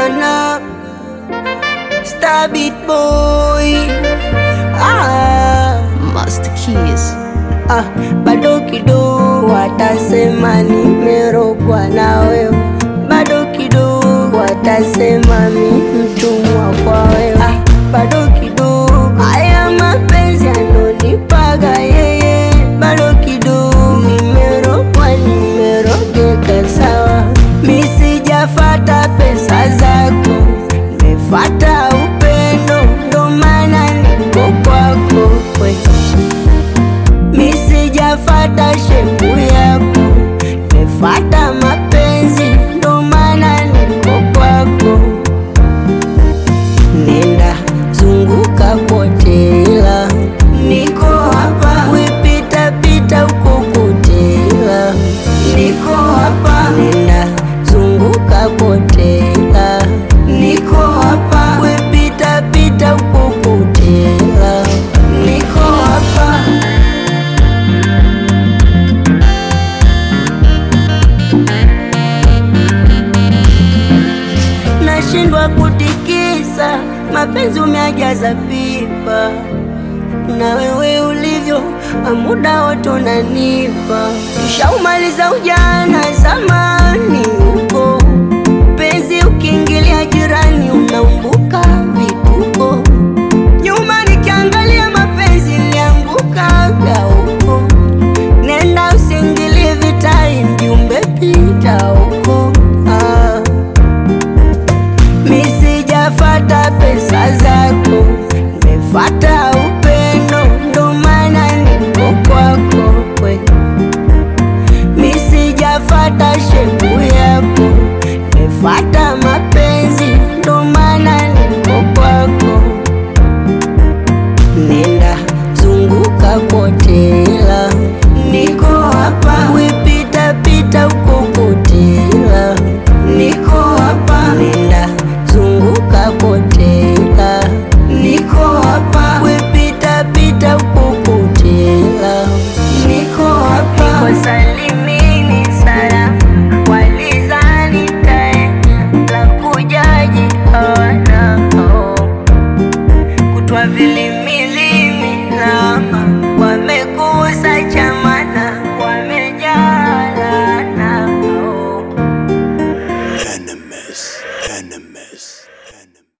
sana Star Beat Boy ah, Master Keys. ah, bado kidogo watasema nimerogwa na wewe, bado kidogo watasema mi mtumwa kwa wewe, ah, bado kidogo haya mapenzi yanonipaga yeye, bado kidogo nimerogwa, nimerogeka sawa, mi sijafata pesa zako, nimefata upendo, ndo maana niko kwako we. Mi sijafata shepu yako, nimefata mapenzi, ndo maana niko kwako. Nenda zunguka kote, ila niko hapa. Wipita pita huko kote, ila niko hapa. Nenda zunguka kote, ila niko hapa. Wipita pita huko kote, ila niko hapa. nashindwa kutikisa, mapenzi umeajaza pipa, na wewe ulivyo muda wote unanipa. Ushaumaliza ujana zamani,